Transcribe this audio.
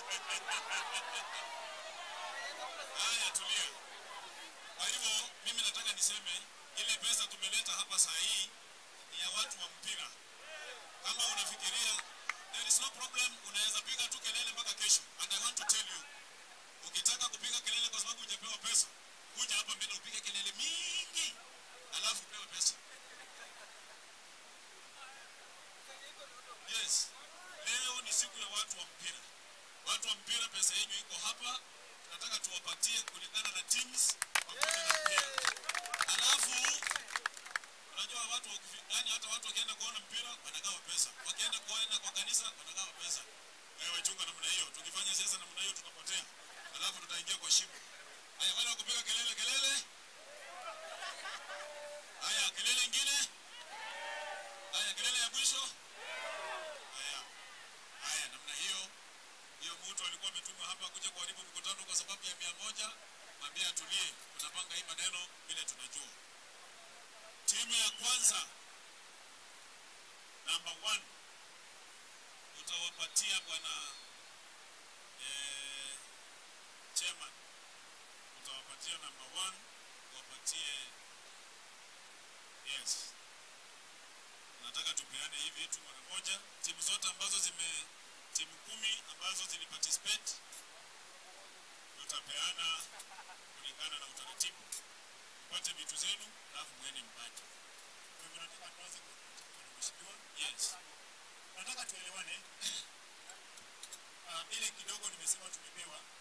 Haya, tulia. Kwa hivyo mimi nataka niseme ile pesa tumeleta hapa saa hii ni ya watu wa mpira. Kama unafikiria there is no problem, unaweza piga tu kelele mpaka kesho. And I want to tell you, ukitaka kupiga kelele kwa sababu hujapewa pesa, kuja hapa mbele upige kelele mingi, alafu upewe pesa. Yes, leo ni siku ya watu wa mpira. Watu wa mpira, pesa yenu iko hapa, tunataka tuwapatie kulingana na teams pamoja na mpira. Alafu unajua watu wakifi- yani hata watu wakienda kuona mpira wanagawa pesa, wakienda kuona kwa kanisa wanagawa pesa. Wewe chunga namna hiyo, tukifanya siasa namna hiyo tutapotea, alafu tutaingia kwa shimo. Haya, wale wakupiga kelele kelele. Haya, kelele ingine. Haya, kelele ya mwisho. Haya, haya, namna hiyo hiyo mtu alikuwa ametumwa hapa kuja kuharibu mkutano kwa sababu ya mia moja. Mwambie atulie, tunapanga hii maneno vile tunajua. Timu ya kwanza number one utawapatia bwana eh, chairman, utawapatia number one, wapatie yes. Nataka tupeane hii vitu mara moja. Timu zote ambazo zime timu kumi ambazo ziliparticipate tutapeana kulingana na utaratibu. Mpate vitu zenu alafu mwende mbaki. Kwa hivyo nataka tuanze kwa kwa mheshimiwa. Yes. Nataka tuelewane. Ah, ile kidogo nimesema tumepewa